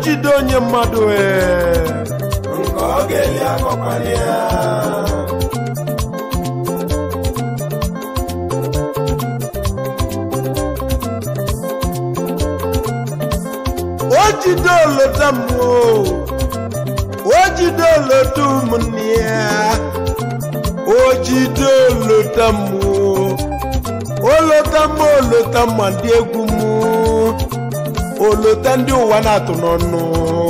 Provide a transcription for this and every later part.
jide onye mmadụ ee nke ọ ga-eli akọkwala ya o jide olota mmụọ o jide olota ụmụnne ya o jide olota mmụọ olota mmụọ olota mma ndị egwu mụ olota ndị ụwa na-atụ n'ọnụ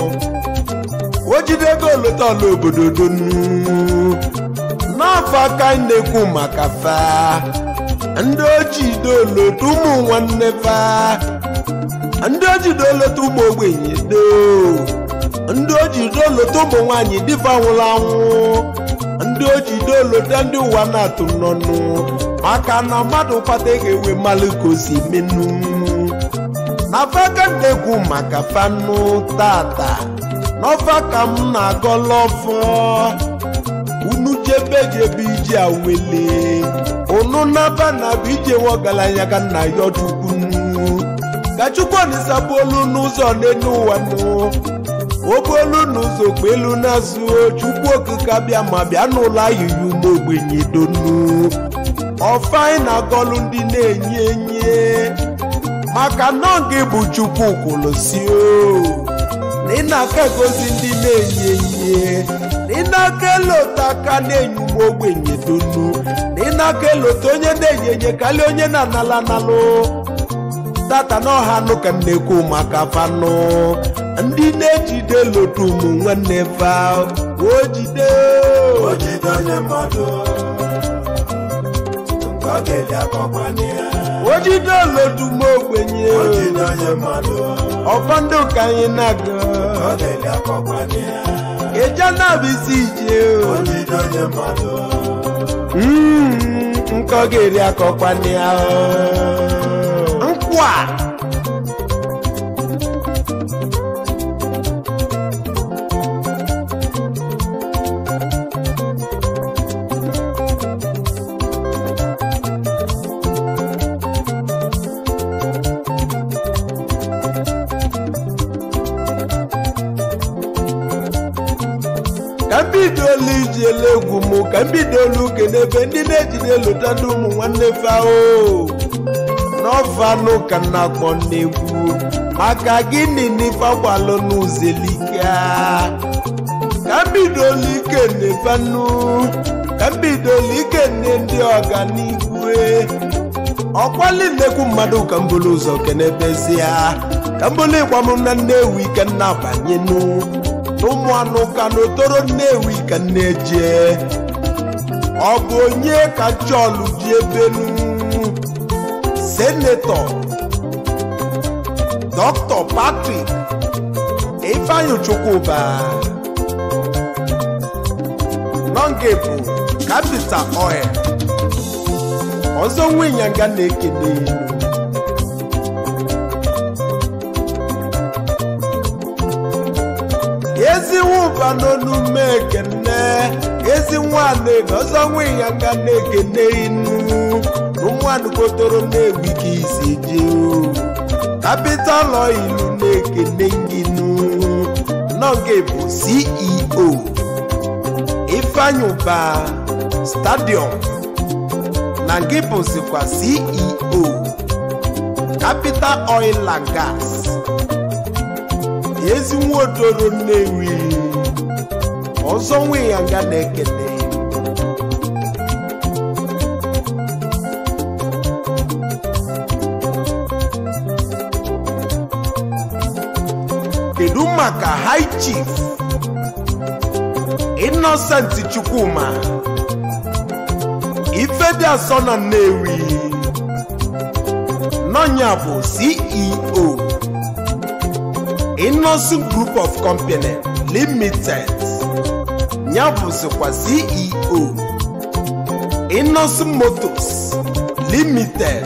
o jidego olota ọla obodo donu n'afọ aka anyị na-ekwu maka fa ndị ojide olota ụmụ nwanne fa ndị ojide olota ụmụ ogbenye do ndị ojide olota ụmụ nwaanyị dịfa nwụrụ anwụ ndị ojide olota ndị ụwa na-atụ n'ọnụ maka na mmadụ kpata ga-ewe mmalụ ka o si menu na faka na-ekwu maka fanụ tata n'ọfa ka m na-agọla ọfọ unu jebe jebe ije awele unu naba na bụ ije nwe ọgaranya ka nna ya ọchukwu ka chukwu olisa bụ olu n'ụzọ n'elu ụwa nụ obolu n'ụzọ kpa elu na-azụ chukwu okike bịa ma bịa n'ụlọ ayịya ume ogbenye donu ọfa anyị na-agọlụ ndị na-enye enye maka nọ gị bụ chukwu kwụlụsi o na ị na-aka egosi ndị na-enye enye na ị na-aka elota aka na-enye ume ogbenye donu na ị na-aka elota onye na-enye enye karịa onye na-anala analụ tata n'ọha nụ ka m na-ekwu maka fanụ ndị na-ejide lotu ụmụ nwanne fa o jide o jide onye mmadụ nke ọ ga-eli akọkwala ya o jide lotu m ogbenye o jide onye mmadụ ọfọ ndị ụka anyị na-aga ọ ga-eli akọkwala ya eja na-abụ isi ije o jide onye mmadụ Mm, nke ọ ga-eri akọkwana ya nkwa ka m bidolu ijele egwu m ka m bidolu n'ebe ndị na-ejide lụta ndị ụmụ nwanne fao n'ọfanụ ka m na-akpọ n'egwu maka gịnị n'ife agbalụ n'uzelika ka m bidolu ike n'efanụ ka m bidolu ike nne ndị ọganigwe ọkwali nnekwu mmadụ ka m bulu ụzọ kenebezie ka m bulu ịgba m na nnewi ka m na-abanyenu ụmụ anụ ka n'otoro nnewi ka nneje ọ bụ onye ka chọlụ ji ebenu senetọ dọkịta patrik ifeanyi chukwuba nọnge bụ kapital oil ọzọ nwenyanga na-ekene elu ezi nwụba n'onume ekene ezi nwanne ọzọ nwenyanga na-ekene inu ụmụanụ kotoro na-ewi ka isi je kapital oilu na-ekene nginu nọge bụ ceo ifeanyi ụba stadium na nke bụzikwa ceo capital oil and gas ezi nwaodoro nnewi ọzọ nwe ya nga na-ekele kedu maka high chief innocent chukwuma ifedi asọ na nnewi nọnya bụ ceo innocent group of company limited ya bụzikwa ceo innocent motors limited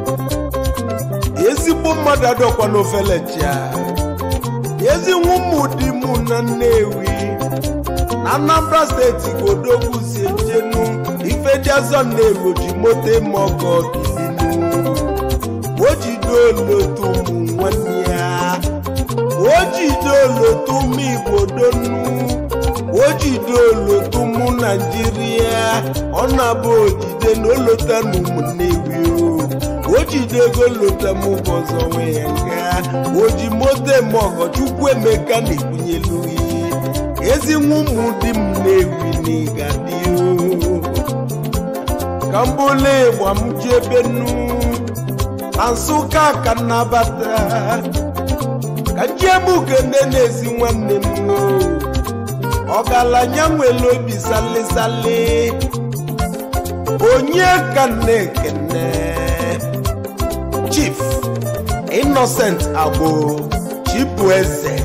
ezigbo mmadụ adọkwa n'ofele chia ezi nwụmụdi mụ na nnewi na anambra steeti godogwu si ejenu ifediazọ nnewi ji moto eme ọgọ bilinu o jide olotu ụmụ nwanne ya ojidolotum igbo donu ojidolotum naijiria ọ na-abụ ojide na olotanu ụmụnnewi o ojidego lotam ụbọzọ nwe ya nga oji moto eme ọgọchukwu emeka na-ebunyelu ihe ezi nwa ụmụ di m na-ewi n'iga dị o ka m bụla ịgba m ji ebe nnu na nsụka ka nnabata ka njebuge nne na-ezi nwanne m o ọgaranya nwere obi salisali onye ka na-ekene chief innocent agbo chibueze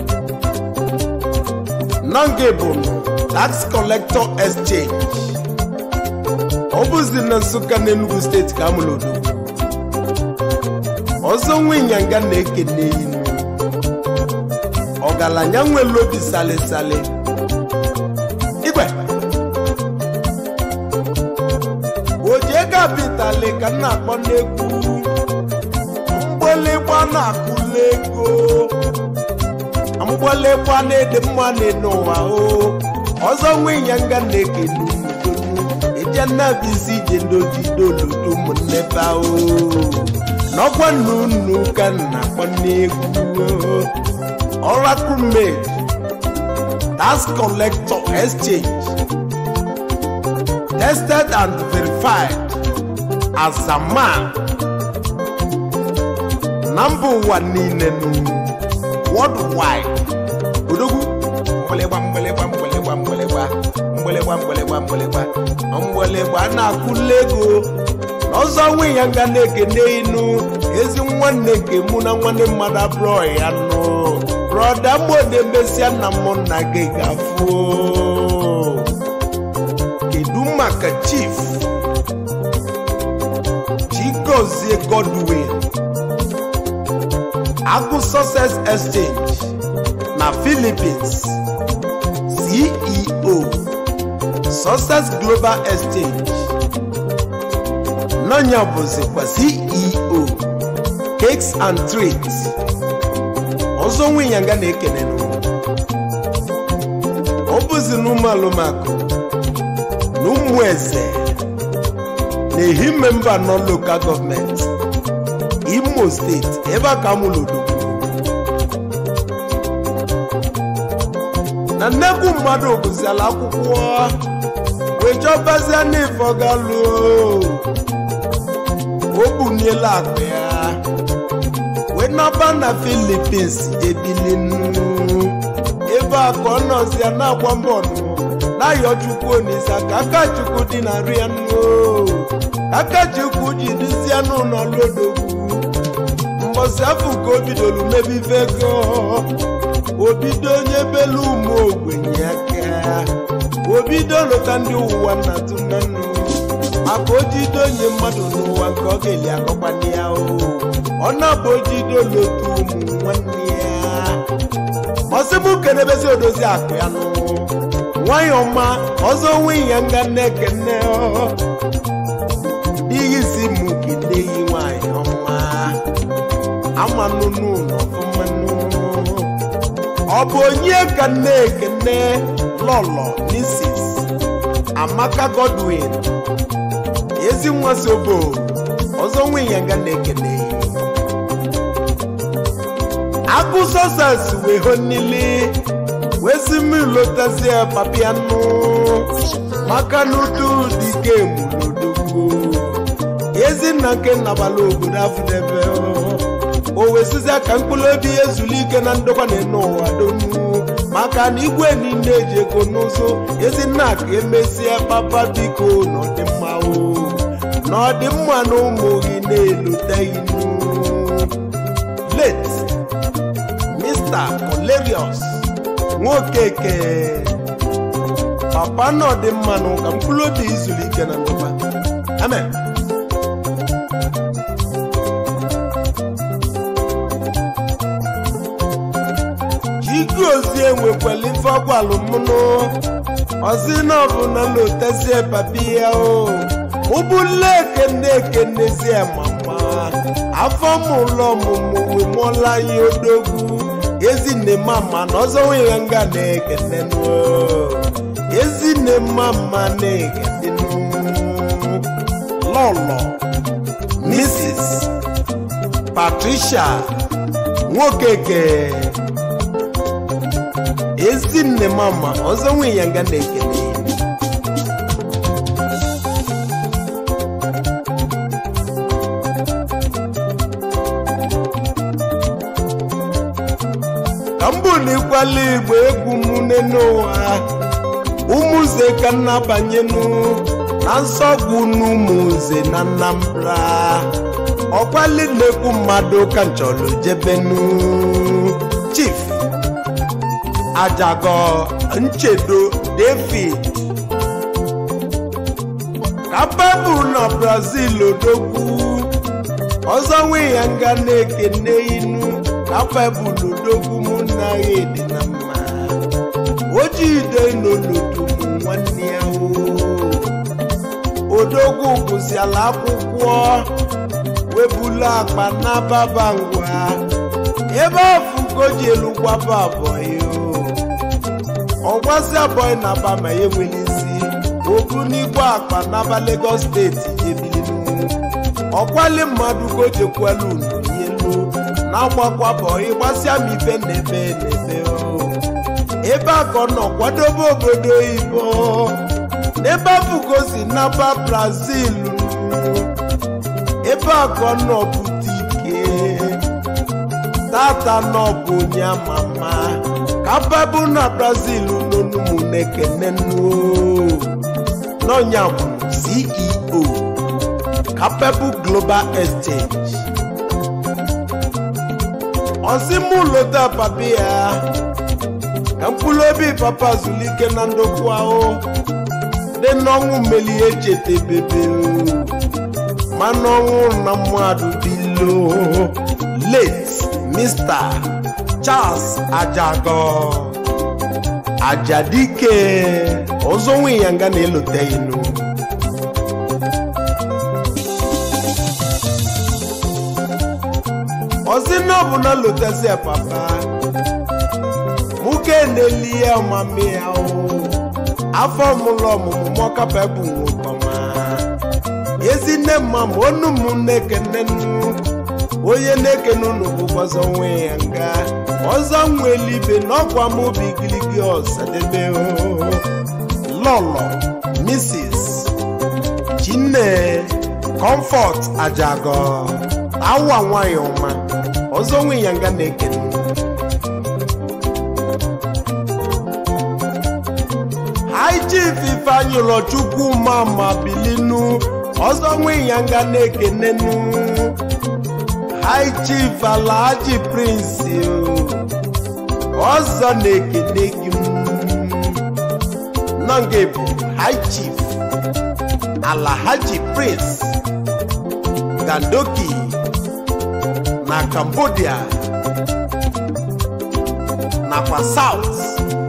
nangibun tax collector exchange ọ bụzi na nsụka na enugu steeti ka amụrụ odogwu ọzọ nwe ịnyanga na-ekene inu ọgaranya nwere obi salisali igwe oje kapitali ka m na-akpọ n'egwu mgbelegba na-akụla ego mgbelegba na-ede mma n'ụwa o ọzọ nwe ịnyanga na-ekene unu eje nnabisi ije ndojidolodo ụmụnne ba o n'ọkwa nna unu ka m na-akpọ n'egwu oracle made tax collector exchange tested and verified as a man na mba ụwa niile nụ worldwide odogwu mgbịlịgba mgbịlịgba mgbịlịgba mgbịlịgba mgbịlịgba mgbịlịgba mgbịlịgba mgbịlịgba na-akwụla ego n'ọzọ nwe ya nga na-ekene inu ezi nwanne nke mụ na nwanne mmadụ abụrụ ya nụ brọda mgbode mesịa na mụ na gị gafuo kedu maka chief chigozie godwin agụ success exchange na philippines ceo success global exchange n'ọnya bụzikwa ceo cakes and treats ọzọ nwe ịnyanga na-ekene n'ụwa ọ bụzi n'ụmụ alụmakụ na ụmụ eze na-ehi memba nọ lokal gọọmenti imo steeti ebe a ka mụrụ odogwu na nnekwu mmadụ gụziala akwụkwọ wee chọbazie n'ife ọ ga-alụ o buniela akpa ya wee naba na filipins ebilinu ebe a ka ọ nọzia na-agba mbọ nụ na-ayọ chukwu onisa ka aka chukwu dị na nri ya nụ aka chukwu ji dịzie n'ụlọ lodogwu mbọsị afọ ka o bidoro mebe ife ego obido onye belu ụmụ ogbenye aka obido lụta ndị ụwa nna tụnanụ maka ojido onye mmadụ n'ụwa nke ọ ga-eli akọkwana ya o ọ na-abụ ojido lotu ụmụ nwanne ya ọsịbụ kenebezi odozi akụ ya nụ nwayọ ma ọzọ nwe ya nga nne-ekene n'ihi si mụ keneyi nwanyị ọma amanụnụ n'ọfụmanụ ọ bụ onye ka nne-ekene lọlọ misis amaka godwin ezi nwa sobo ọzọ nwe ya nga na-ekene agụ sọsas wee ho nili wee si m lotazie papianụ maka na udu dike mulodogbo ezinna nke nnabala obodo afụdebe o wee sizie ka mkpụrụ obi ezulu ike na ndokwa na ene ụwa donu maka na igwe niile eji ego n'ụzọ ezinna ka emesie papa biko n'ọdịmma o n'ọdịmma na ụmụ gị na-eloteghị late mr polerius nwokeke papa na ọdịmma na ụka mkpụrụ obi izuru ike na ndokwa amen chikozie nwekwara ife ọgwalụ mụnụ ọzi na ọbụla lotezie papi ya o ụbụla ekene ekenezie mama afọ mụlọ ọmụmụ wee mụọla ya odogwu ezinne mama na ọzọ nwere nga na-ekenenụ ezinne mama na-ekenenụ lọlọ mrs patricia nwokeke ezinne mama ọzọ nwere ya nga na-ekene ka mbụ na ịkwala igbo egwu m n'ụwa ụmụze ka nna banyenụ na nsọgbu n'ụmụze na nnambra ọkwali na-ekwu mmadụ ka nchọrọ jebenu chief ajago nchedo david ka baịbụl na brazil odogwu ọzọ nwe ya nga na-ekene inu ka baịbụl odogwu mụ na ya dị na mma ojiide n'olodo m nwanne ya o odogwu gụziala akwụkwọ webulu akpa n'ababa ngwa ebe ọfụgo ji elu gwaba abọyị ọgwazi abọyị na aba ma ya enwere isi obu n'igwe akpa n'aba Lagos steeti ebilinu ọkwali mmadụ gojekwelu n'elu na-agbakwa bọyị gbasịa m ife n'ebe n'ebe ebe a ka ọ nọ kwadobe obodo oyibo n'ebe afụgosi n'aba Brazil ebe a ka ọ nọ bute ike tata nọ bụ onye ama ama ka baịbụl na brazil n'onumụnekenenu n'ọnya bụ ceo capable global exchange ọzimụlota papa ya ka mkpụrụ obi papa zulike na ndokwu ahụ dị n'ọnwụ melie echetebebe mana ọnwụ na mmadụ bilo late mr charles ajago ajadike ọzọ nwe ya nga na-elote inu ọzi na ọ bụ na lotezi papa nwoke na-eli ya ọmami ya afọ mụlụ ọmụmụ mọkapa bụ nwokọma ezi nne mma ma onu m na-ekene onye na-ekene unu bụ ọzọ nwe ya nga ọzọ nwe elibe n'ọkwa m obi giligi ọsadebe lọlọ mrs chinne comfort ajago awa nwanyị ọma ọzọ nwe ya nga na-ekene high chief ifeanyị ụlọchukwu mama bilinu ọzọ nwe ya nga na-ekenenu high chief alhaji prince ọzọ na-ekene gị nọ nga bụ high chief alhaji prince gandoki na cambodia nakwa south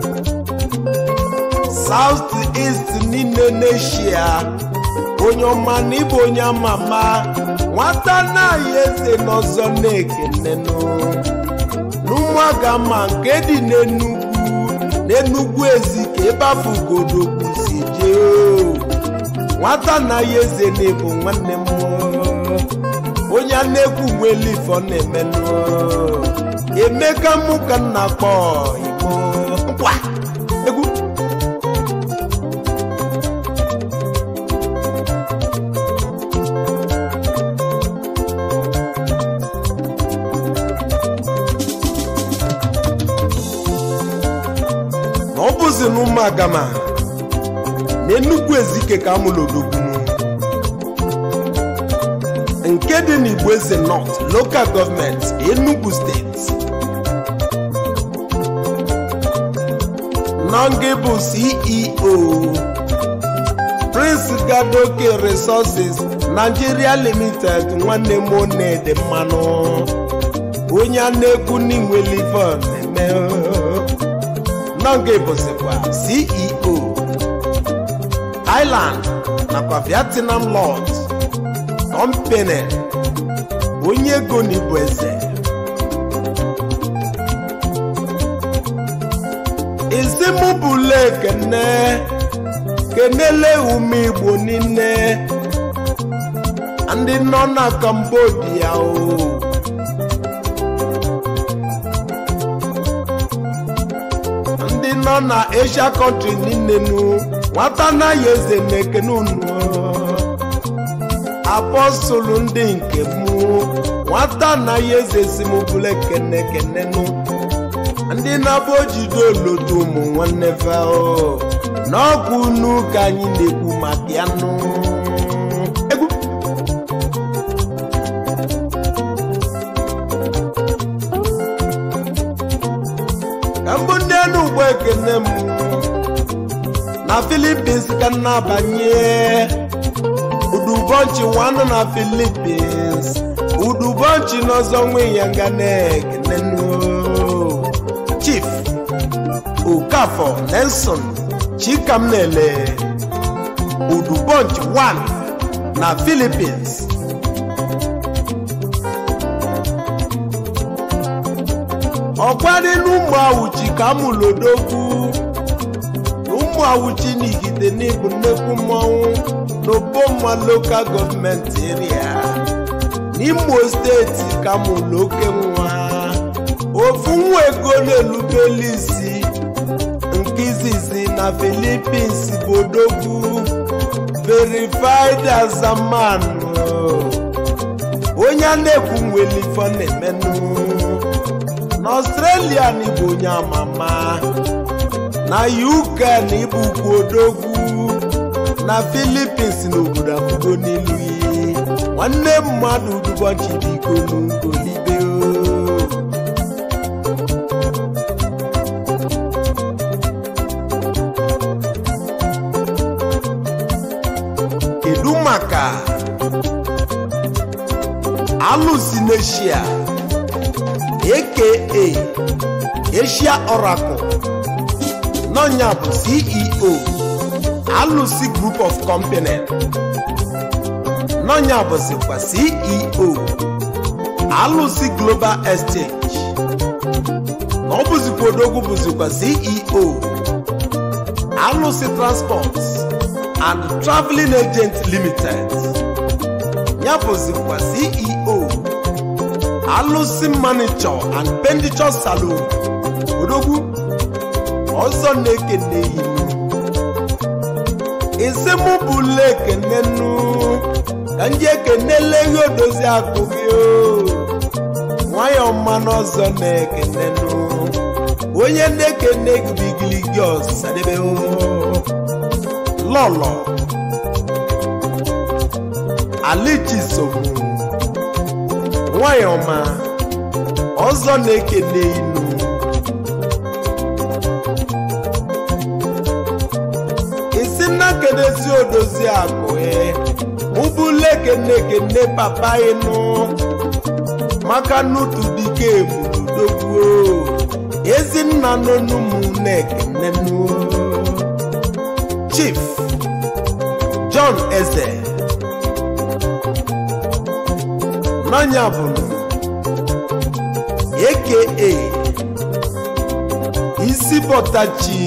south east niile n'eshia onye ọma na ịbụ onye ama ama nwata na-ayị eze n'ọzọ na-ekenenụ n'ụmụaga ma nke dị n'enugwu n'enugwu ezi ka ebe afọ ugodogwu si jee nwata na-ayị eze na-ebu nwanne m onye a na-ekwu nwere ife ọ na-emenụ emeka mụ ka nna kpọ igbo nkwa egwu na ọ bụzi na ụmụagama na enugwu ezike ka amụrụ odogbunu nke dị n'igbo eze north local gọọmenti enugu steeti nọngị bụ ceo prince gadoke resources nigeria limited nwanne m onede mmanụ onye a na-ekwu n'inwelivon eme nọngị bụzikwa ceo thailand nakwa vietnam lord company onye ego n'igbo eze mụ bụla ekene kenele ume igbo niile ndị nọ na cambodia o ndị nọ na asia kọntri niile nu nwata anaghị eze na-ekene unu apọstụlụ ndị nke mụ nwata anaghị eze si m bụla ekene ekene nụ ndị na-abụ ojide olodo ụmụ nwanne fao n'ọkụ unu ka anyị na-ekwu maka ya nụ egwu ka mbụ ndị enu ugbo ekene m na filipins ka m na-abanye udubọnchi nwanụ na filipins udubọnchi n'ọzọ nwe ya nga na-ekene nụ chief okafọ nelson chikamnele udubonch 1 na philippines ọkwadị n'ụmụ awụchi ka mụlodogwu ụmụ awụchi n'igide n'ịbụ nnekwu mmọnwụ n'obomma lokal gọọmenti eria n'imo steeti ka mụlụ oke nwa ofu nwa ego na-elubelu isi nke izizi na philippines bụ odogwu verified as a man onye a na-ekwu nwere ife na-emenụ n'ọstrelia na ịbụ onye amama na uk na ịbụ ukwu odogwu na philippines na obodo afụgo n'ilu yi nwanne mmadụ ụbọchị biko n'ugolibe kedu maka alụsi n'eshia aka asia oracle n'ọnya bụ ceo alụsi group of company n'ọnya bụzikwa ceo alụsi global exchange na ọ bụzikwa odogwu bụzikwa ceo alụsi transport and traveling agent limited ya bụzikwa ceo alụsi manager and penditure salon odogwu ọzọ na-ekene inu isi mụ bụla ekene nnu ka ndị ekenele ihe odozi akụ gị o nwayọ mmanụ ọzọ na-ekene nnu onye na-ekene gibigili gị ọsadebe o lọlọ alichisomu nwayọma ọzọ na-ekene inu isi nna kedezi odozi akụ e ụbụla ekene ekene papa ịnụ maka nutu dike ebudodogbuo ezinna n'onumu na-ekene nuo chief john eze n'anya bụrụ aka isi bọtachi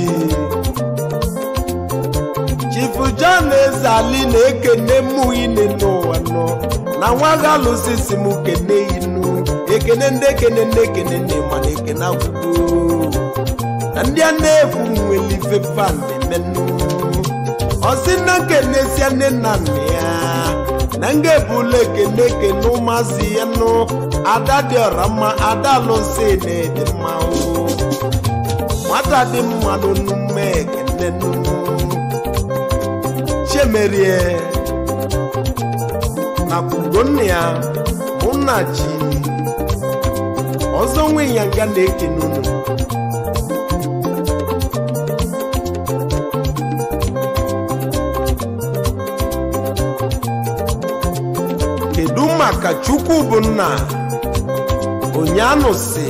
chief john eze ali na-ekene mụ ine n'ụwa nọ na nwa ga-alụsị si m kene inu ekene ndị ekene ndị ekene ndị mana ekene akwụkwọ na ndị a na-ekwu nwere ife fan emenụ ọsị na kenesia nne na nna ya na nga ebula ekene ekene ụmụazị ya nụ ada dị ọra mma ada alụsị na-ede mma o nwata dị mmadụ n'ume ekene nụ chiemerie na kwugonna ya mụ na chi ọzọ nwe ya nga na-ekene unu kedu maka chukwu bụ nna onye si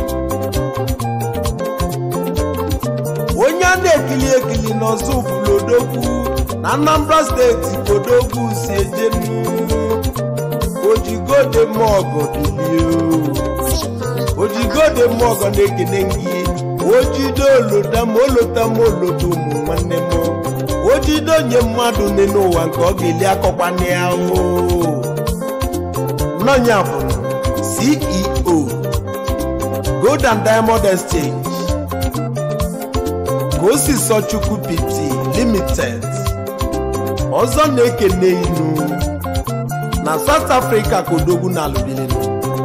onye a na-ekili ekili n'ọzọ fulodogwu na anambra steeti kodogwu si ejenu ojigode mọgọ bilie ojigode mọgọ na-ekene gị ojide olota ma olota ma olota ụmụ nwanne m ojide onye mmadụ nne n'ụwa nke ọ ga-eli akọkwana ya o nọnya bụ ceo gold and diamond exchange gosi sochukwu pt limited ọzọ na-ekene inu na south africa ka odogwu na alụbilinu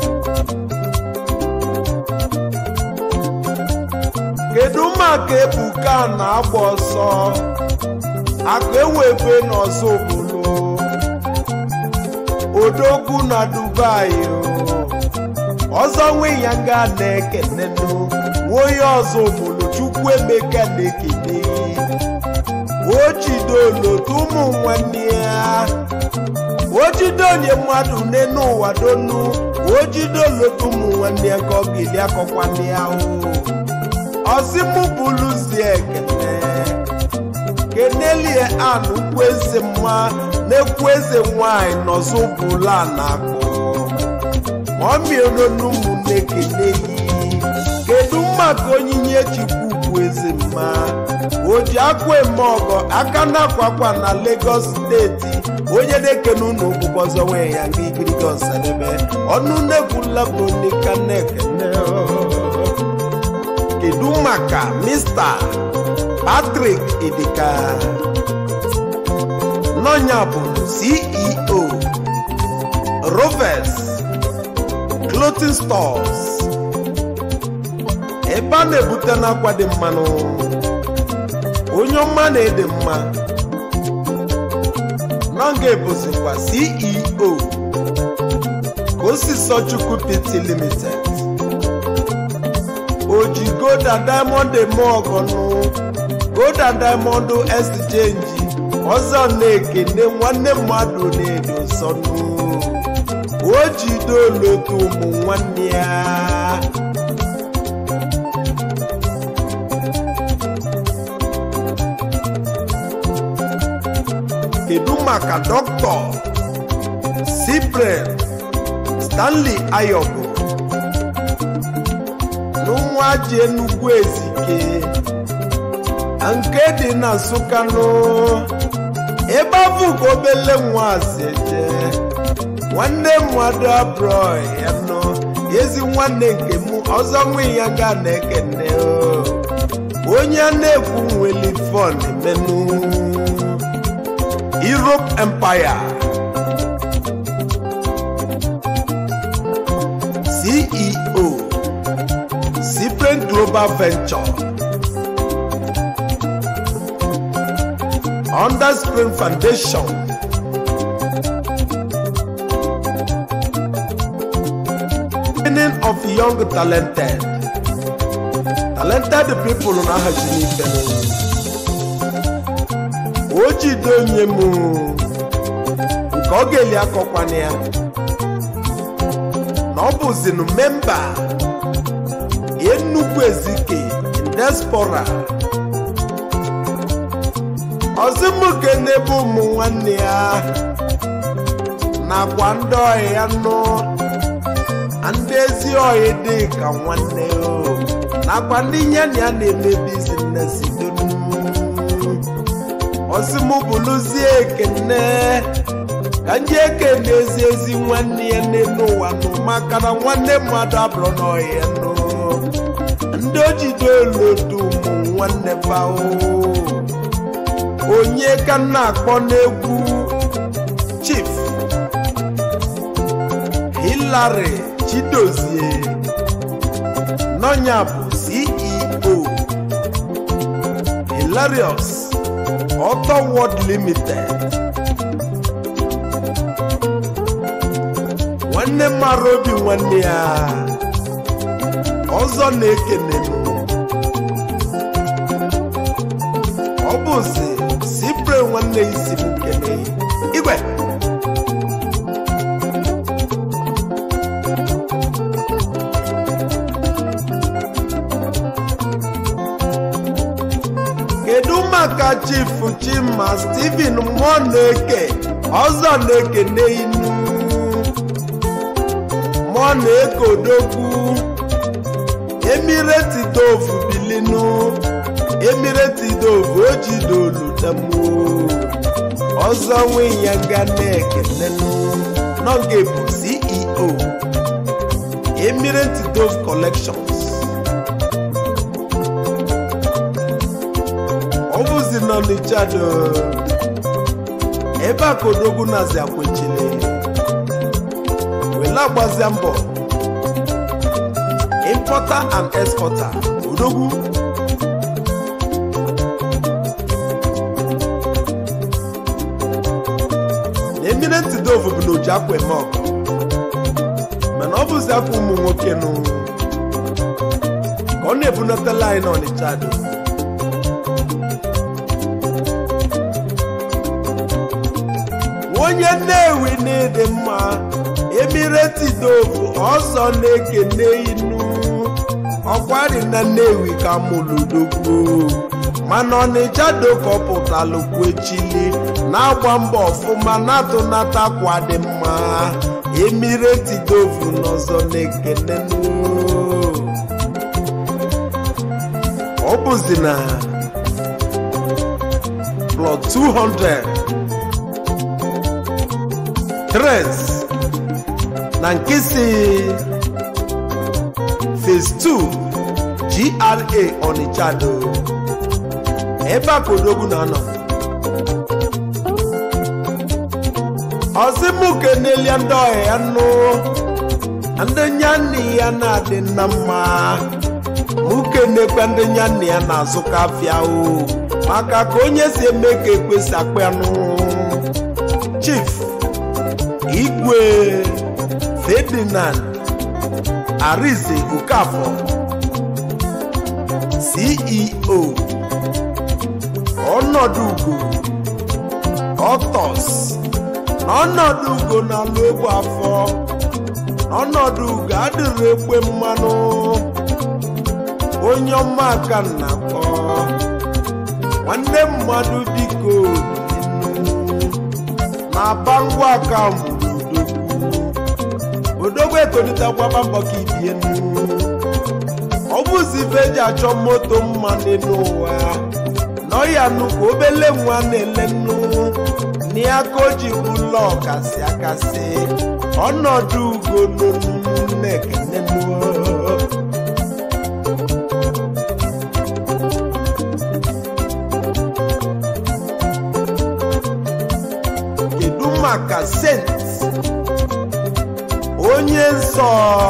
kedu maka ebuka na-agba ọsọ akụ ewebe n'ọzọ obodo odogwu na dubai o. ọzọ nwe ya nga na-ekenenu nwoye ọzọ obodo chukwu emeka na-ekene o jide olotu ụmụ nwanne ya o jide onye mmadụ n'enu ụwa donu o jide olotu ụmụ nwanne ya ka ọ ga-eli akọkwanne ya o ọzimụ bụluzi ekene kenelie an ukwu eze mma na-ekwu eze nwanyị n'ọzọ bụla na-akpọ maọmịononu ụmụnne kene yi kedu maka onyinye chukwu bụ eze mma o ji akwa eme ọgọ aka na-akwakwa na Lagos steeti onye na-ekene ụlọ okwukwe ọzọ nwee ya nga igiriga ọsadebe ọnụ na-ekwula bụ nika na-ekene kedu maka Mr. Patrick Idika n'ọnya bụ CEO Rovers Clothing Stores ebe a na-ebute n'akwa dị mmanụ onye ọma na-ede mma nọnga ebuzikwa CEO Kosisochukwu Pty Limited oji gold and diamond eme ọgọnụ gold and diamond exchange ọzọ na-ekene nwanne mmadụ na-edo nsọnụ o jide olotu ụmụ nwanne ya kedu maka dọkịta Cyprian Stanley Ayogo n'ụmụ ji enugwu ezike nke dị na nsụkanụ ebe afụ ka obele nwazi eje nwanne mmadụ abụọ ya nọ ezi nwanne nke m ọzọ nwe ya ga na-ekene o. onye a na-ekwu nweli fon menụ Europe Empire CEO Cyprian Global Venture Under Spring Foundation Training of young talented talented people na ahazi n'ife o jide onye m nke ọ ga-eli akọkwana ya na ọ bụzinu memba Enugu Ezike diaspora ọzọmoke n'ebe ụmụ nwanne ya nakwa ndị ọhịa ya nọ ndị ezi ọhịa dị ka nwanne o nakwa ndị nye na ya na-eme bizines donu ọzọmụbụlụzie ekene ka ndị ekene ezi ezi nwanne ya n'elu ụwa nụ maka na nwanne mmadụ abụrụ n'ọhịa nọ ndị ojide olodo ụmụ nwanne bao onye ka m na-akpọ n'egwu chief Hilary Chidozie n'ọnya bụ CEO Hilarious Auto World Limited nwanne mara obi nwanne ya ọzọ na-ekene m ọ bụzi sipre nwanne isi m kene igwe kedu maka chief chima steven mmụọ na-eke ọzọ na-ekene inu mmụọ na-eke odogwu emireti dove bilinu emirati dove ojidolu tamo ọzọ nwe ya ga na-ekenenu n'oge bụ ceo emirati dove collections ọ bụzi nọ n'Ichado ebe a ka odogwu nazi akwechili wele agbazia mbọ importer and exporter odogwu na eminent dove bụ na oji akwa eme ọgụ mana ọ bụzi akwa ụmụ nwoke nụ ka ọ na-ebunatala anyị n'Ọnịcha do onye nnewi na-ede mma emireti dove ọzọ na-ekene inu ọkwari na nnewi ka mụludogwu mana ọnịcha dokọpụtalụkwechili na-agba mbọ ọfụma na-atụnatakwa dị mma emireti dove n'ọzọ na-ekene ọ bụzi na plot 200 tres na nke si phase 2 gra Ọnịcha do ebe a ka odogwu na-anọ ọzimukenelia ndị ọhịa ya nụ ndị nyanne ya na-adị na mma mukenekwa ndị nyanne ya na-azụka afịa o maka ka onye si eme ka ekwesị akpanụ chief igwe ferdinand arize okafọ ceo ọnọdụ ugo ọtọs na ọnọdụ ugo na-alụ egwu afọ na ọnọdụ ugo adịrị ekwe mmanụ onye ọma aka na-akpọ nwanne mmadụ biko na-aba ngwa aka odogwu odogwu etolitekwaba mbọ ka ibie nnu ọ bụzi ife eji achọ moto mma n'ụwa nọ ya nnukwu obele nwa na-ele nnu n'aka o ji bụla ọkasị akasị ọnọdụ ugo na-ekene kedu maka sent onye nsọ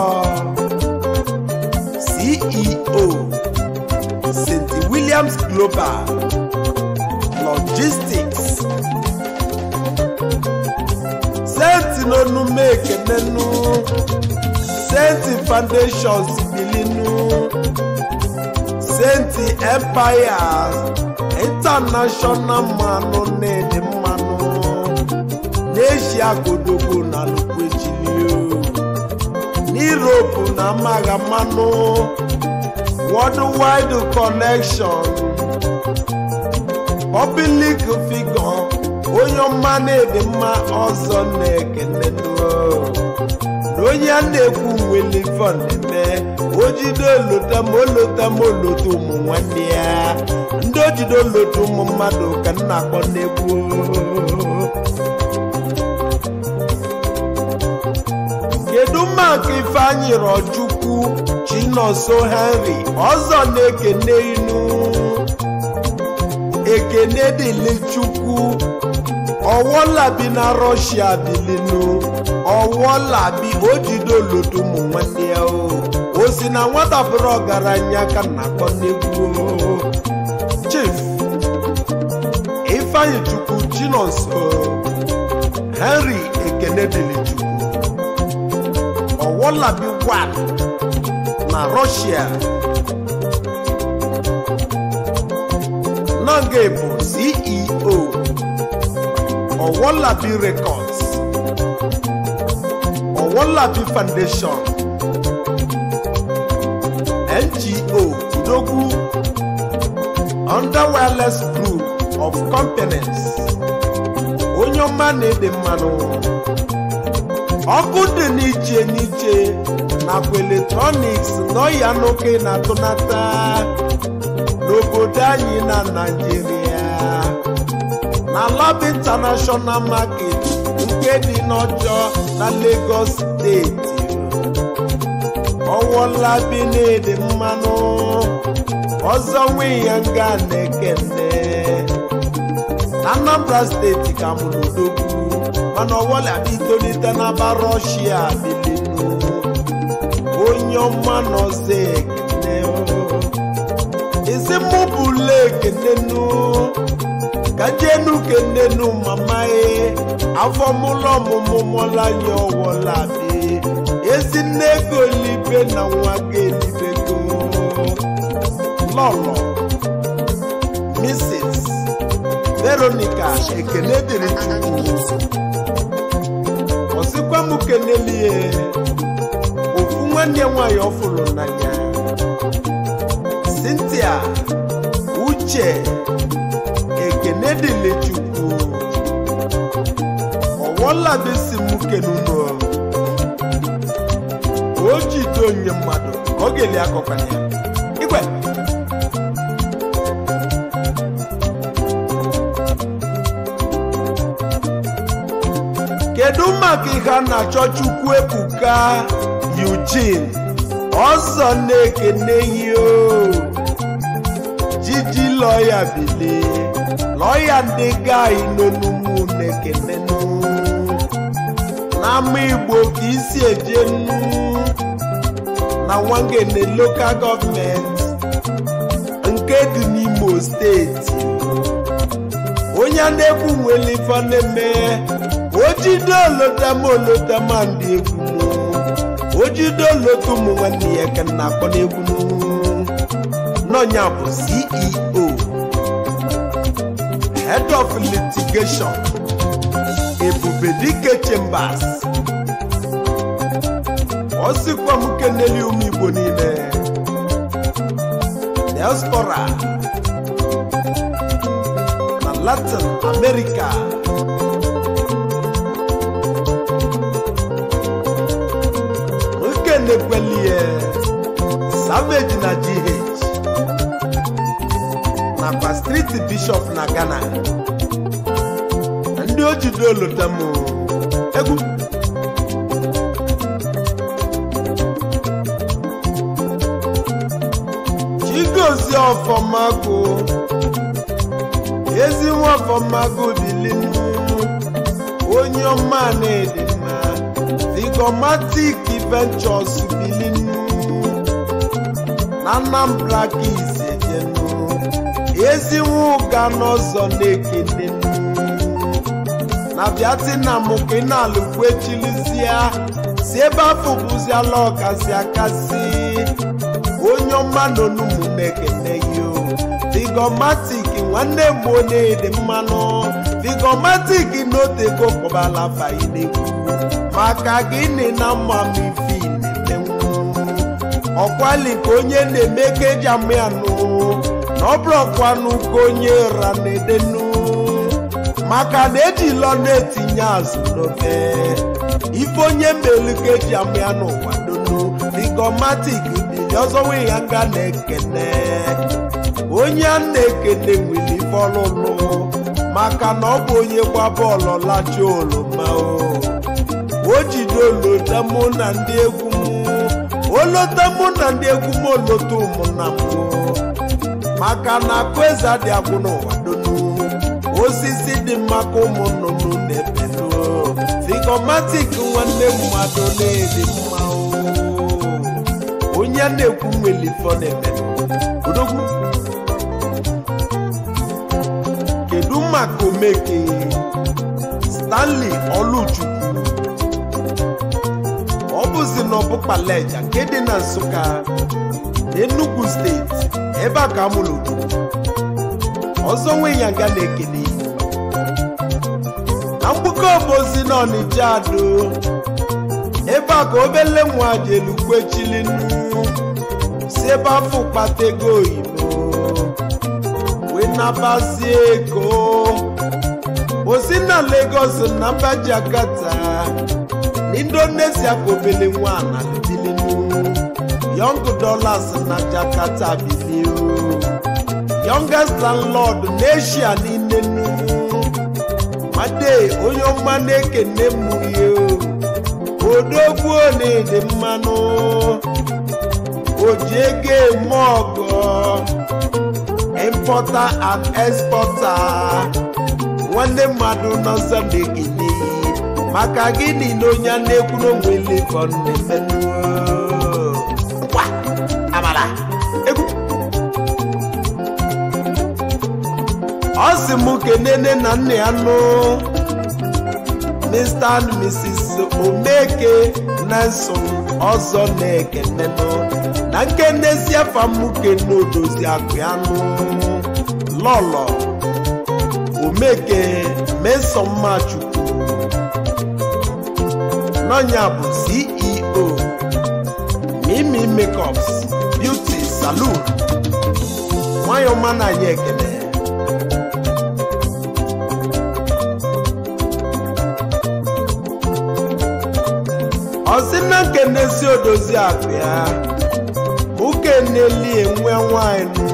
ceo st williams global logistics senti n'onume ekenenu senti foundations bilinu senti empire international mmanụ na-ede mmanụ n'eshia godogbo na lukwechilio n'europe na amaghị mmanụ worldwide connection public figure onye ọma na-ede mma ọzọ na-ekene na onye a na-ekwu nwelivon eme ojide olota ma olota ma olota ụmụ nwanne ya ndị ojide olota ụmụ mmadụ ka m na-akpọ n'egwu kedu maka ifeanyị rọchukwu chinonso henry ọzọ na-ekene inu ekene dịlị chukwu ọwọlabi na rọshia bilinu ọwọlabi ojide olodo ụmụ nwanne ya o o si na nwata bụrụ ọgaranya ka na-akpọ n'egwu chief ifeanyị chukwu chinonso henry ekene dịlị chukwu ọwọlabi 1 na rọshia nọnge bụ ceo ọwọlabi records ọwọlabi foundation ngo udogwu under wireless group of companies onye ọma na-ede mmanụ ọkụ dị n'iche n'iche nakwa eletrọniks n'ọya n'oke na-atụnata n'obodo anyị na naijiria na lab international market nke dị n'ọjọọ na lagos steeti ọwụla bi na-ede mmanụ ọzọ nwe ya nga na-ekene na anambra steeti ka mụrụ odogwu mana ọwọla itolite n'aba rọshia bilinu onye ọma nọzi ekene isi mụ bụla ekenenu ka jenu kenenu mama e afọ mụlọ ọmụmụ mụla ya ọwọla bi ezi nne ego libe na nwa ga elibego lọlọ mrs veronica ekene dịrị chukwu ọsịkwa m kenelie ofu nwanne ya nwaanyị ọfụrụ n'anya cynthia uche ekene dịrị chukwu ọwọladesi m kenuno o jide onye mmadụ ka ọ ga-eli akọkwanye ya igwe kedu maka ihe a na-achọ chukwu ebuka eugene ọzọ na-ekene ihe o jiji lọya bili lọya ndị gai n'onumu na-ekenenu n'ama igbo ka isi eje nnu na nwangene lokal gọọmenti nke dị n'imo steeti onye a na-ekwu nwere ife na-eme ojide olotama olotama ndị egwu m ojide olota ụmụ nwanne ya ka na akpọ n'egwu m n'ọnya bụ ceo head of litigation ebubedike chambers ọ sịkwa m keneli ụmụ igbo niile diaspora na latin america nkenekwelie savage na gh nakwa street bishop na ghana na ndị ojide olotem egwu chigozie ọfọmagụ ezi nwa ọfọmagụ bilinu onye ọma na-edi mma Figomatic Ventures bilinu na Anambra ka isejenu ezi nwa ụga n'ọzọ na-ekenenu na Vietnam ka ị na-alụkwu echilizia si ebe afọ bụziala ọkasị akasị onye ọma n'onumu na-ekene yo Figomatic nwanne m na-ede mmanụ Figomatic n'otego kpọbala fainekwu maka gịnị na mma m ife na-emenwu ọkwali ka onye na-eme ka eji amụ ya nụ na ọ bụrụkwanụ ka onye ra na-edenu maka na ejilọ na-etinye azụ n'ofe ife onye melu ka eji amụ ya n'ụwa donu Figomatic bili ọzọ nwe ya nga na-ekene onye a na-ekene nwere ife ọlụlụ maka na ọ bụ onye gba bọọlụ lacha oroma o jide olota mụ na ndị egwu m olota mụ na ndị egwu m olota ụmụnna m maka na akụ eze adị agwụ n'ụwa donu osisi dị mma ka ụmụ nnụnụ na-ebelu Figomatic nwanne mmadụ na-edi mma onye a na-ekwu nwere ife ọ na-eme odogwu kedu maka omeke stanley ọlụchukwu ọ bụzi na ọbụkpalaja nke dị na nsụka n'enugu steeti ebe a ka amụrụ odogwu ọzọ nwe ya nga na-ekele na mgbukọ obozi na ọnịja ado ebe a ka obele nwa jelukwechilinnu si ebe afọ kpata ego oyibo wee nabazie ego osi na Lagos na mba Jakarta na indonesia ka obele nwa na bilinu young dollars na jakarta biliu youngest landlord n'eshia niile nu made onye ọma na-ekene mmụrie odogwu na-ede mmanụ oji ego eme ọgọ importer and exporter nwanne mmadụ nọzọ na-ekene maka gịnị na onye a na-ekwu n'onwele ka ọ na-emenụ Ngwa, amala egwu ọ sị m kenene na nna ya nụ Mr. and Mrs. Omeke Nelson ọzọ na-ekenenụ na nkenesi afamuke n'odozi akụ ya nụ lọlọ Omeke Mesomachukwu n'ọnya bụ CEO Mimi Makeups Beauty Salon nwayọ ọma na anyị ekene ọsị na nkenesi odozi akụ ya ukeneli enwe nwanyị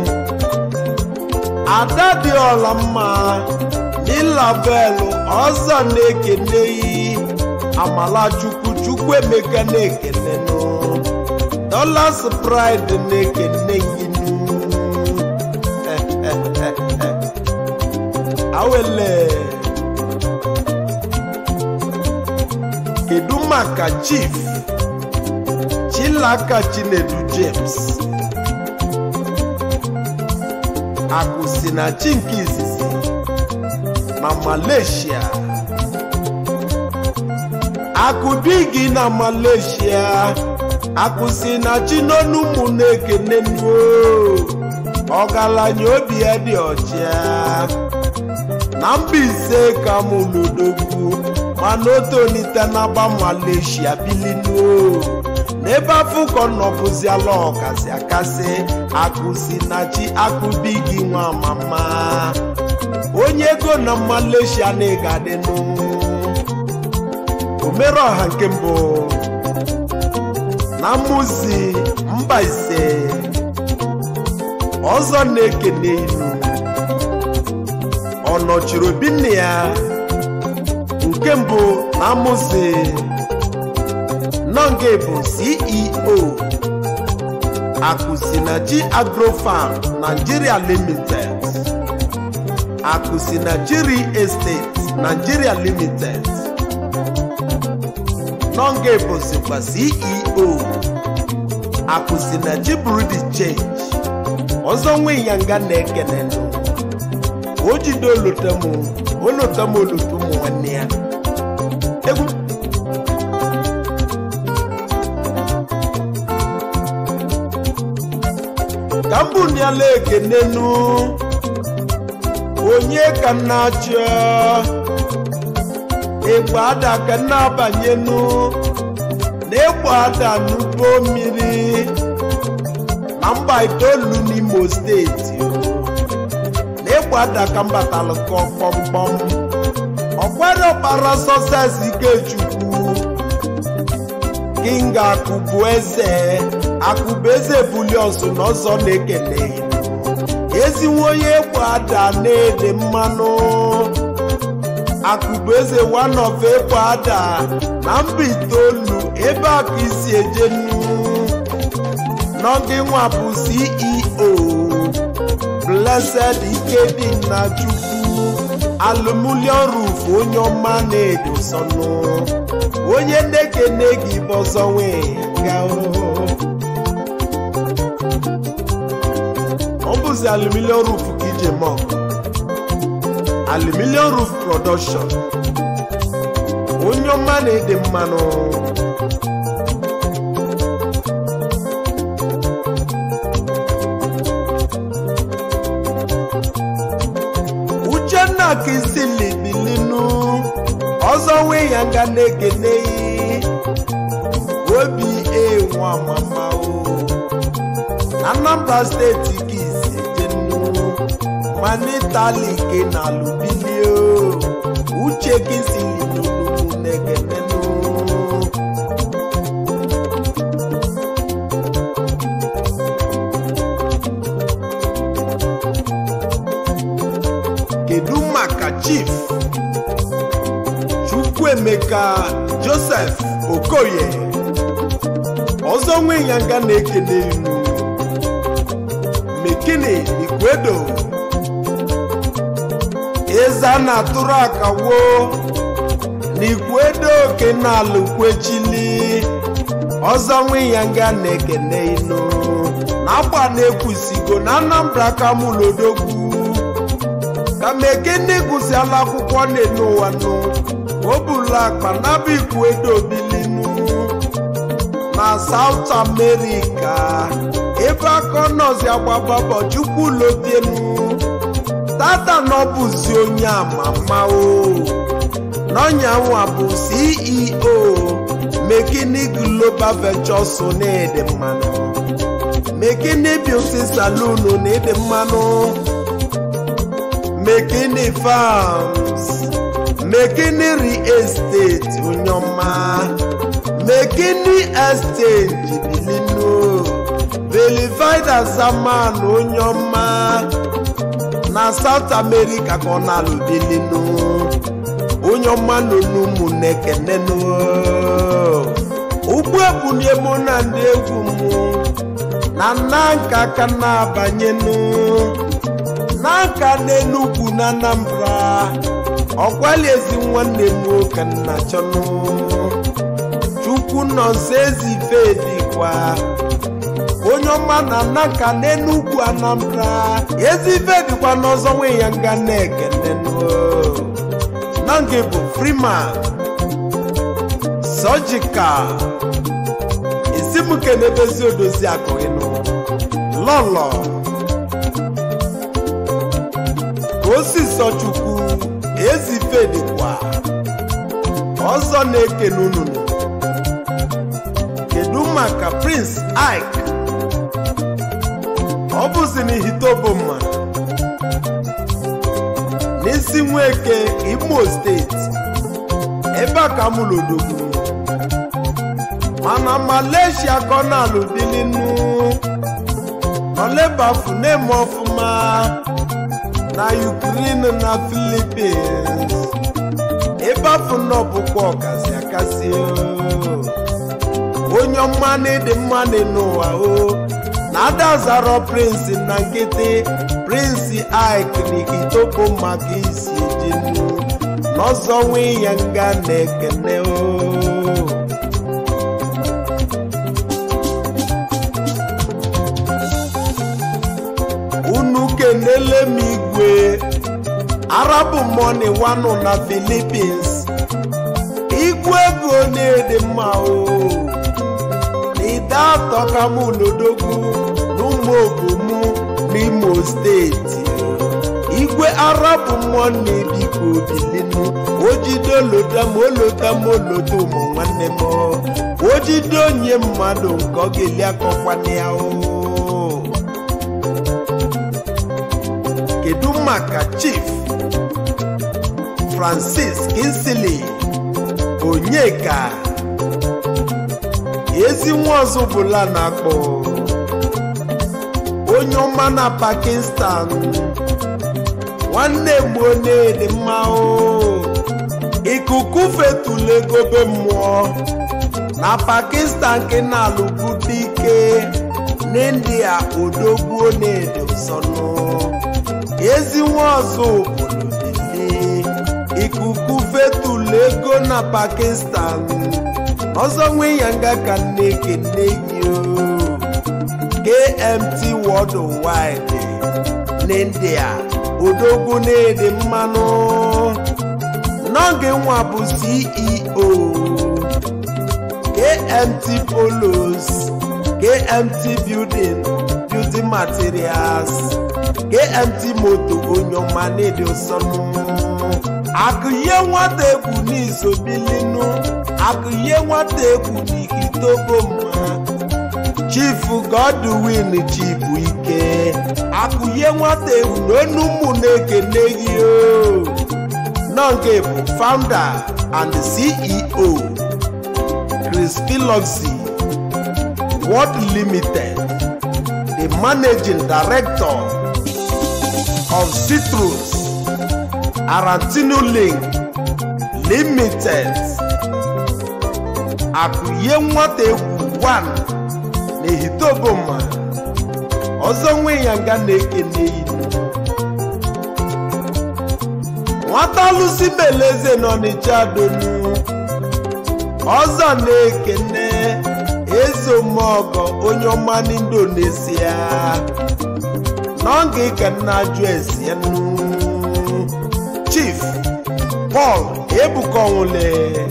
ada dị ọla mma n'ịlabelụ ọzọ na-ekeneyi amalachukwu chukwu emeka na-ekenenụ dollars pride na-ekene gịnụ awele kedu maka chief chilaka chinedu james akụsi na chi nke izizi na malaysia akụdigi na malaysia akụsi na chi n'onu ụmụ na-ekene nuo ọgaranya obi ya dị ọcha na Mbaise ka mụ lodogwu mana o tonite n'agba Malaysia bilinuo n'ebe afọ ka ọ nọbụziala ọkasị akasị akụsi na chi akụbi gị nwa mama onye ego na Malaysia na ịgadịnụ omere ọha nke mbụ na mmụzi Mbaise ọzọ na-ekene ilu ọ nọchiri obi nne ya nke mbụ na amụzi nọnge bụ ceo akụsinachi agrofarm nigeria limited akụsinachi real estate nigeria limited nọnge bụzikwa ceo akụsinachi burudi change ọzọ nwe ya nga na-ekene ndụ o jide olotem olotem olotu ụmụ nwanne ya egwu ka mbụ niala ekenenu onye ka na-achọ egbe ada ka na-abanyenu na egbe ada n'ugbo mmiri na mba itoolu n'imo steeti n'ịgba daka mbatalụ kpọmkpọm ọkwere ọkpara sọses ikechukwu kinga akụbụ eze akụbụ eze buliọsụ na ọzọ na-ekele ezinwe onye egwu ada na-ede mmanụ akụbụ eze wanof egwu ada na mba itoolu ebe akụ isi ejenu n'oge nwa bụ ceo blessed ikedinna chukwu alumulion roof onye ọma na-edo sọnụ onye na-ekene gị bọzọnwe ga ọ bụzi aluminium roof ka ije mọ aluminium roof production onye ọma na-ede mmanụ uchenna kizili bilinu ọzọ nwe ya nga na-ekene obi enwa mama o anambra steeti ka isi jenu mana itali ke na alụbilio uche kizili n'olugbu na-ekenenu onyeka joseph okoye ọzọ nwe ya nga na-ekene inu mekini ikwedo eze a na-atụrụ akawo n'ikwedo kenalụ kwechili ọzọ nwe ya nga na-ekene inu na-agba na-ekwusigo na anambra kamulodogwu ka mekene gụsiala akwụkwọ na-enu ụwa nụ o bula akpa naba ikwedo bilinu na South America ebe aka nọzi agbababọ chukwu lobienu tata na ọ bụzi onye amama o n'ọnyanwa bụ CEO Mekini Global Ventures na-ede mmanụ Mekini Beauty Saloon na-ede mmanụ Mekini Farms Mekini Real Estate onye ọma Mekini Exchange bilinu Verified Azaman onye ọma na South America ka ọ na-alụ bilinu onye ọma nọ n'ụmụ na-ekenenu ugbu ebunye mụ na ndị egwu mụ na nna nka aka na-abanyenu na nka n'Enugwu na Anambra ọkwali ezi nwanne m nwoke nna chọnụ chukwu nọ nso ezi ife dịkwa onye ọma na naka n'enugwu anambra ezi ife dịkwa n'ọzọ nwe ya nga na-ekenenụ na nke bụ freeman surgical isi m kenebezi odozi akụghịnụ lọlọ ka osisọ chukwu ezi ife dịkwa ọzọ na-ekene ununu kedu maka prince ike ọ bụzi n'ihitoboma n'isi nweke imo steeti ebe a ka mụlodogwu mana malaysia ka ọ na-alụ bilinu ọlebafu na-eme ọfụma na ukraine na philippines ebe afọ nọ bụkwa ọkasị akasị onye ọma na-ede mmanụ n'ụwa o na ada zara prince na nkịtị prince ike na ikitopo maka isi ejenu n'ọzọ nwe ya nga na-ekene o unu kenele m igwe arabu money wanụ na philippines igwe ego na-ede mma o n'ide atọ ka mụ n'odogwu n'ụmụ obomu n'imo steeti igwe arabu money biko bilinu ojide olota m olota m olota ụmụ nwanne m ojide onye mmadụ nke ọ ga-eli akọkwana ya o kedu maka chief francis kinsley onyeka ezi nwa ọzọ bụla na-akpọ onye ọma na pakistan nwanne gboo na-ede mma o ikuku fetula egobe mmụọ na pakistan nke na-alụbute ike n'india odogbuo na-ede nsọnụ ezi nwa ọzọ obodo dịle ikuku fetula ego na pakistan ọzọ nwe ya nga ka nne kene gị o kmt worldwide n'india odogwu na-ede mmanụ n'oge nwa bụ ceo kmt polos kmt building building materials kmt moto onye ọma na-ede ụsọnụ akụye nwata egwu n'izobilinu akụye nwata egwu n'ikitoboma chifu godwin chibu ike akụye nwata egwu n'onu ụmụ na-ekene gị o nọnge bụ founder and ceo chris philoxy world limited the managing director of citrus arantino link limited akụye nwata egwu 1 n'ehitoboma ọzọ nwe ya nga na-ekene inu nwata lụsi beleze n'ọnịcha donu ọzọ na-ekene ezeomeọgọ onye ọma n'indonesia n'oge ka nna jụ esienu chief paul ebukonwule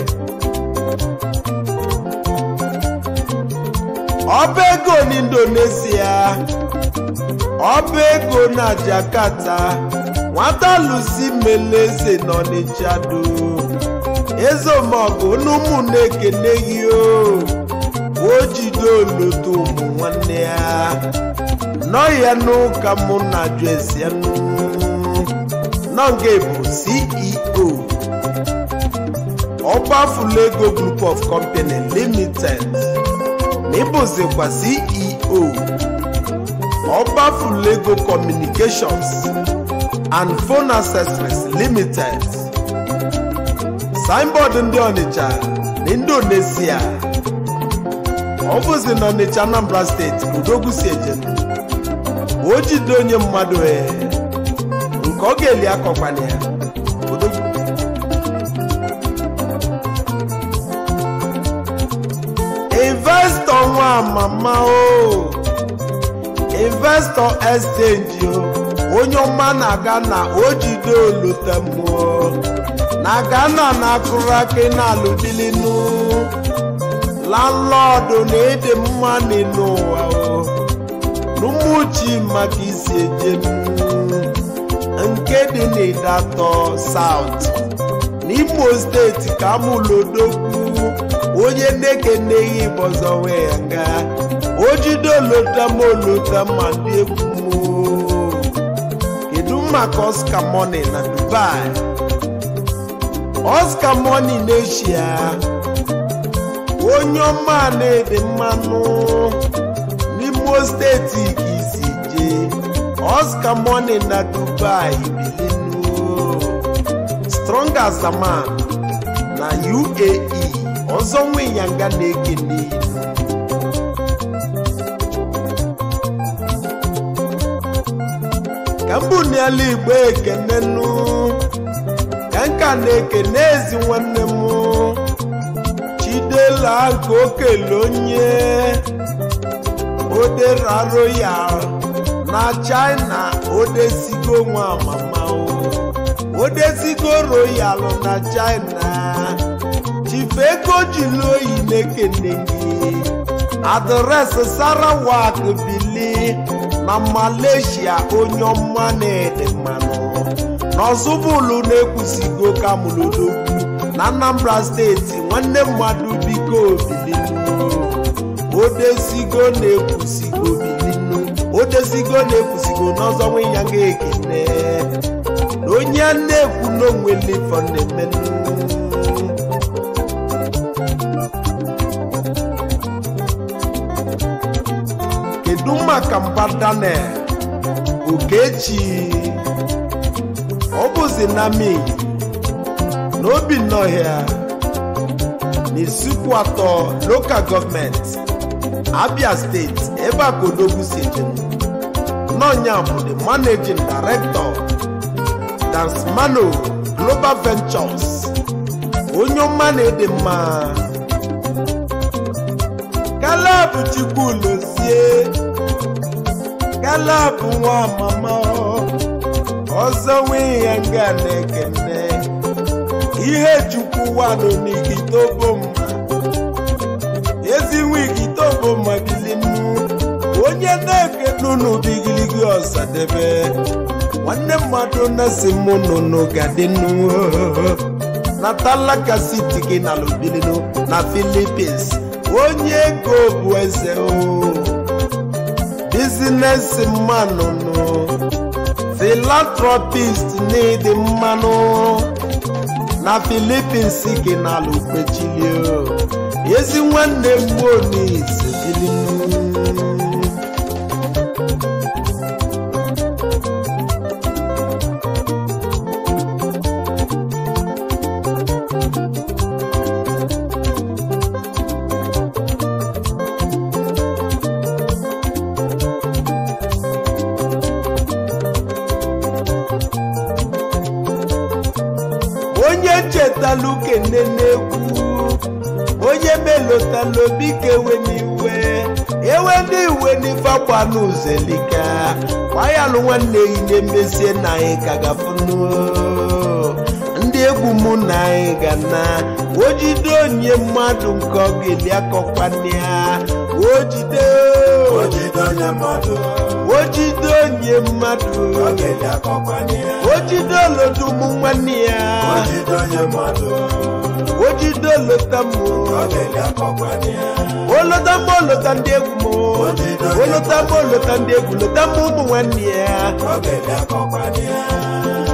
ọba ego n'indonesia ọba ego na jakarta nwata lusi meleze n'ọnịcha do ezeomeọgọ n'ụmụ na-ekene gị o o jide olodo ụmụ nwanne ya nọ ya n'ụka mụ na juesianu nọnge bụ ceo ọgbafulego group of company limited n'ịbụzikwa ceo ọgbafulego communications and phone accessories limited signboard ndị ọnịcha na indonesia ọ bụzi na ọnịcha anambra steeti udogwu si eje o jide onye mmadụ ee nke ọ ga-eli akọkwana ya odogwu investọ nwa mama o investọ exchange o onye ọma na-aga na ojide olotemụọ na ghana na-akụrụ akị na-alụbilinu landlọdụ na ịdị mma n'ụwa o n'ụmụchi maka isi eje nke dị n'ịdatọ saut n'imo steeti ka amụlodogwu onye na-ekeneghị bọzọ wee nga ojide olotam olotam ma ndị egwu m kedu maka oscar money na dubai oscar money n'eshia onye ọma na-ede mmanụ n'imo steeti ka isi jee oscar money na dubai bilinu strong as a man na uae ọzọ nwe ya nga na-ekene ka mbụ n'ala igbo ekenenu ka nka na-ekene ezi nwanne m chidela nke okele onye odera royal na china odesigo nwa mama o odesigo royal na china chifego jiri oyi na-ekene gị adresị sarawak bili na malaysia onye ọma na-ede mmanụ n'ọzụbụlụ na-ekwusigo kamulodogwu na anambra steeti nwanne mmadụ biko bilinu odesigo na-ekwusigo bilinu odesigo na-ekwusigo n'ọzọ nwe ya ga-ekene na onye na-ekwu n'onwelefọ na-emenụ kedu maka mba daniel okechi ọ bụzi na mi n'obi nnọhịa n'isuku atọ lokal gọọmenti abia steeti ebe a ka odogwu si ejem n'ọnya bụ the managing director dansmano global ventures onye ọma na-ede mma kalab chukwulozie kalab nwa mama ọzọ nwee ya nga na-ekene ihe chukwu wanụ n'igitobo mma ezi nwigitobo mma bilinu onye na-ekene unu bigiligi ọsadebe nwanne mmadụ na-esi mụ nụnụ gadinu natalaka siti gị na lubilinu na filipins onye ego bụ eze o bizinesi mmanụ nụ filantropist n'ịdị mmanụ na filipins gị na lukpechilio ezi nwanne mgbonis bilinu mmalụ kene n'egwu onye melotala obi ka ewe n'iwe ewe n'iwe n'ife akwa n'uzelika gbanyalụ nwanne yi na-emezie na anyị ka gafunu ndị egwu mụ na anyị ga na ojide onye mmadụ nke ọ ga-eli akọkwana ya ojide ojide onye mmadụ ojide onye mmadụ ọ ga-eli akọkwanye ya ojide olodo ụmụ nwanne ya ojide onye mmadụ ojide olota mụ ọ ga-eli akọkwanye ya olota mụ olota ndị egwu mụ Ojide onye olota mụ olota ndị egwu lota mụ ụmụ nwanne ya ọ ga-eli akọkwanye ya